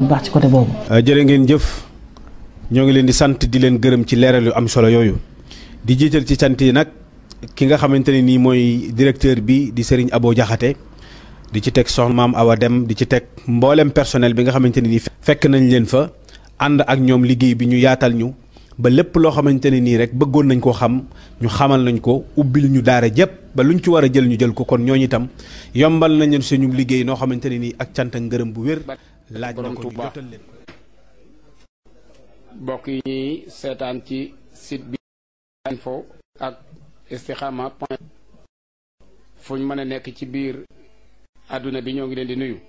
bu baax ci côté boobu. jërë ngeen jëf ñoo ngi leen di sant di leen gërëm ci leeral yu am solo yooyu di jiital ci sant yi nag ki nga xamante ne nii mooy directeur bi di Serigne Abo Diakhaté di ci teg soxna maam Awa Dem di ci teg mboolem personnel bi nga xamante ne nii fekk nañ leen fa ànd ak ñoom liggéey bi ñu yaatal ñu ba lépp loo xamante ne nii rek bëggoon nañ koo xam ñu xamal nañ ko ubbil ñu daara jëpp ba luñ ci war a jël ñu jël ko kon ñooñu itam yombal nañ leen suñu liggéey noo xamante ne nii ak cant ak ngërëm bu wér laaj na ko ñu jotal leen bokk yi ñuy seetaan ci site bi info ak istikhama point fuñ mën a nekk ci biir àdduna bi ñoo ngi leen di nuyu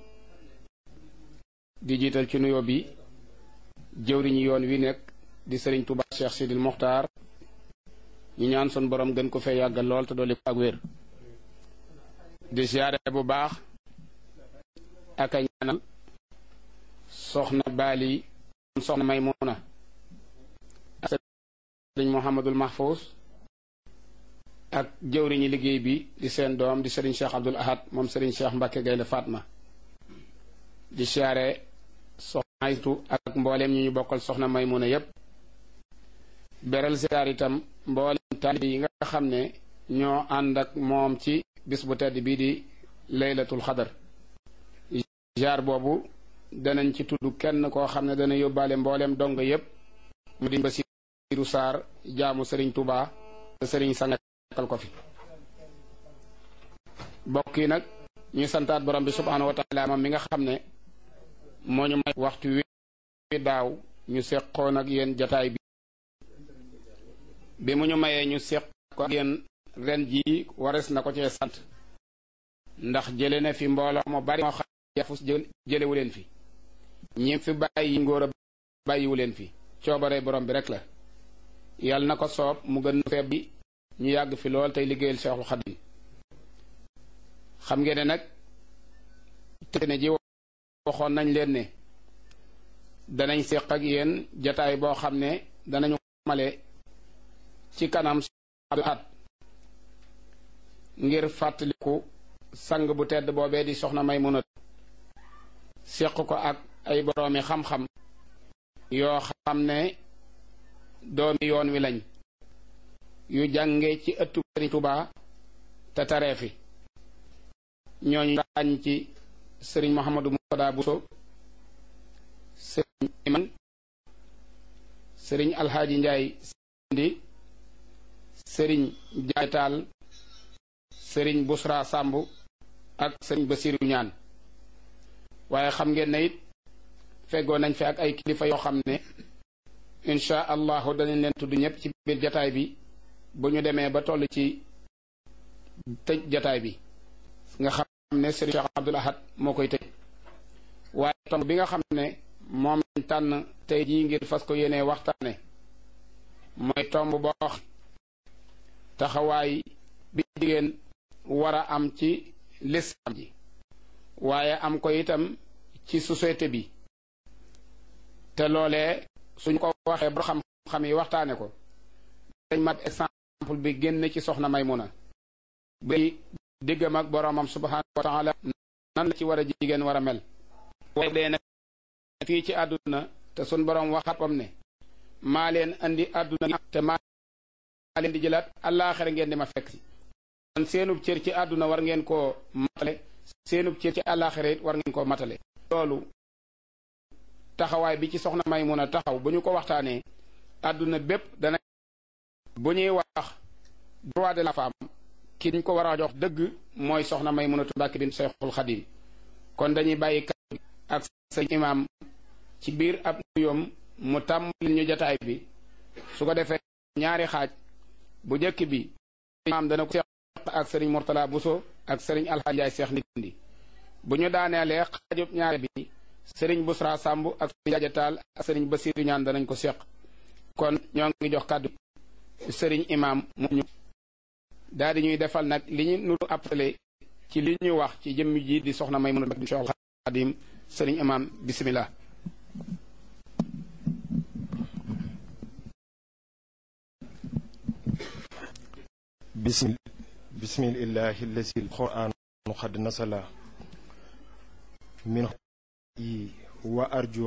di jiital ci nuyoo bi jëwriñu yoon wi nekk di sëriñ Touba Cheikh Sidil Mokhtar ñu ñaan sun borom gën ko fee yàggal lool te dolli ko ak wér di siyaare bu baax ak a ñaanal soxna Baali soxna Maymuna ak sëriñ Mouhamadul Mahfous ak jëwriñu liggéey bi di seen doom di sëriñ Cheikh Abdoul Ahad moom sëriñ Cheikh Mbacke Gaynde Fatma di siyaare soxna Aytu ak mbooleem ñi ñu bokkal soxna Maymuna yépp beral siyaar itam mbooleem taalibe yi nga xam ne ñoo ànd ak moom ci bis bu tedd bii di laylatul xadar jaar boobu danañ ci tudd kenn koo xam ne dana yóbbaale mbooleem dong yépp mu di Basiiru Saar jaamu sëriñ Tuubaa te sëriñ sangal ko fi bokk yi nag ñuy santaat borom bi subhaanahu wa taala moom mi nga xam ne moo ñu may waxtu wi daaw ñu seqoon ak yéen jataay bi bi mu ñu mayee ñu seq ko ak yéen ren jii wares na ko cee sant ndax jële na fi mbooloo mu bari moo xam yafus jëlewu leen fi ñi fi bàyyi ngóor a bàyyiwu leen fi coobare borom bi rek la yàlla na ko soob mu gën feeb bi ñu yàgg fi lool tey liggéeyal Seexul Xadim xam ngeen ne nag te ne ji waxoon nañ leen ne danañ séq ak yéen jataay boo xam ne danañu male ci kanam at ngir fàttaliku sang bu tedd boobee di soxna Maymuna séq ko ak ay boroomi xam-xam yoo xam ne doomi yoon wi lañ yu jànge ci ëttu Sëriñ Tuubaa te taree fi ñooñu ràññ ci sëriñ Mouhamadou Moutada Bousso sëriñ Iman sëriñ Alxaaji Njaay Sindi sëriñ Njaay Taal sëriñ Busra Sàmb ak sëriñ Basiru ñaan waaye xam ngeen ne it feggoo nañ fi ak ay kilifa yoo xam ne incha allahu danañ leen tudd ñëpp ci biir jataay bi bu ñu demee ba toll ci tëj jataay bi nga xam ne sëriñ Cheikh Abdoul Ahad moo koy tëj waaye tomb bi nga xam ne moom lañ tànn tey jii ngir fas ko yéenee waxtaane mooy tomb boo taxawaay bi jigéen war a am ci lislaam ji waaye am ko itam ci société bi te loolee suñ ko waxee ba xam-xam yi waxtaane ko dañ mat exemple bi génn ci soxna Maymuna bi diggam ak boroomam subhaanahu wa taala nan la ci war a jigéen war a mel waaye dee nag fii ci àdduna te sun boroom waxapam ne maa leen andi àdduna te maa leen di jëlaat àllaaxira ngeen di ma fekk si kon seenub cër ci àdduna war ngeen koo matale seenub cër ci àllaaxira it war ngeen koo matale loolu taxawaay bi ci soxna Maymuna taxaw bu ñu ko waxtaanee àdduna bépp dana bu ñuy wax droit de la femme ki ñu ko war a jox dëgg mooy soxna Maymunatu Mbàkke bint Seexul Xadim kon dañuy bàyyi kàddu ak sëñ imaam ci biir ab nuyoom mu tàmbali ñu jataay bi su ko defee ñaari xaaj bu njëkk bi imaam dana ko seq ak sëriñ Murtala Buso ak sëriñ Alxaaji Njaay Seex Ndindi bu ñu daaneelee xaajub ñaare bi sëriñ Busra Sàmb ak sëriñ Jajataal ak sëriñ Basiiru ñaan danañ ko seq kon ñoo ngi jox kàddu sëriñ imaam mu ñu daal di ñuy defal nag li ñu nuru appelé ci li ñu wax ci jëmm ji di soxna Maymuna bint Seexul Xadim sëriñ imaam bismillah bismil bismillahi allazi alquran qad nasala min yi wa arju